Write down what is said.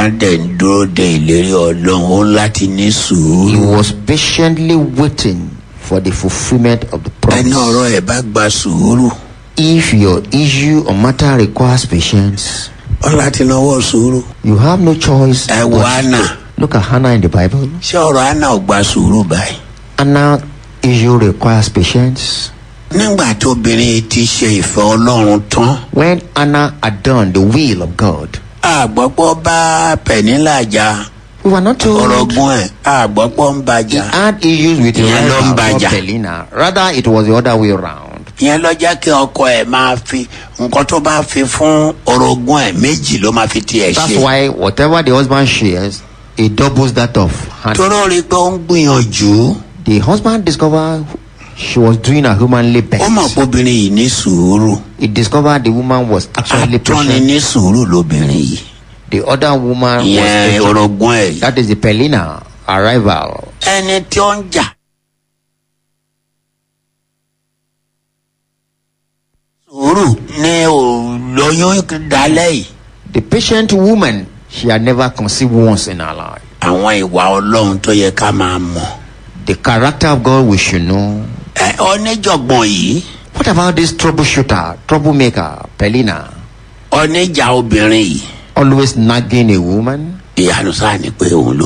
Abraham dẹ̀ ń dúró de ìlérí ọlọ́run ó láti ní He sùúrù. was patiently waiting for the fulfillment of the ẹni promise. ọ̀rọ̀ ẹ̀ bá gba sùúrù If your issue or matter requires patience, ó láti náwó sùúrù. you have no choice. ẹ wo but- Anna Look at Hannah in the Bible. ṣé ọ̀rọ̀ Anna ò gba sùúrù báyìí. Anna issue requires patience. nígbà tí obìnrin ti ṣe ìfẹ́ ọlọ́run tán When Anna had done the will of God, àgbọ̀pọ̀ bá pẹ̀nílà jà we were not told ọ̀rọ̀gùn ẹ̀ àgbọ̀pọ̀ ń he bàjá. had issues with the Yeah, rival Lombaja. called Pelina. Rather, it was the other way around. ìyẹn lọ jẹ́ kí ọkọ ẹ̀ máa fi nǹkan tó bá fi fún orogún ẹ̀ méjì ló máa fi tiẹ̀ That's ṣe. why whatever the husband shares, he doubles that of Hannah. tóró rí i pé ó ń gbìyànjú The husband discovered she was doing her humanly ó mọ̀ best. pé obìnrin yìí ní sùúrù He discovered the woman was actually àtọ́ni patient. ní sùúrù lóbìnrin yìí The other woman was ìyẹn patient. orogún ẹ̀ yìí. That is the Pelina arrival. ẹni tí ó ń jà. sùúrù ni ò lóyún dálẹ́ yìí. The patient woman, she had never conceived once in her life. àwọn ìwà ọlọ́run tó yẹ ká máa mọ̀. The character of God we should know. ẹ oníjọ̀gbọ̀n yìí What about this troubleshooter, troublemaker, Pelina? oníjà obìnrin yìí Always nagging a woman? ìyanu sáà ni pé òun ló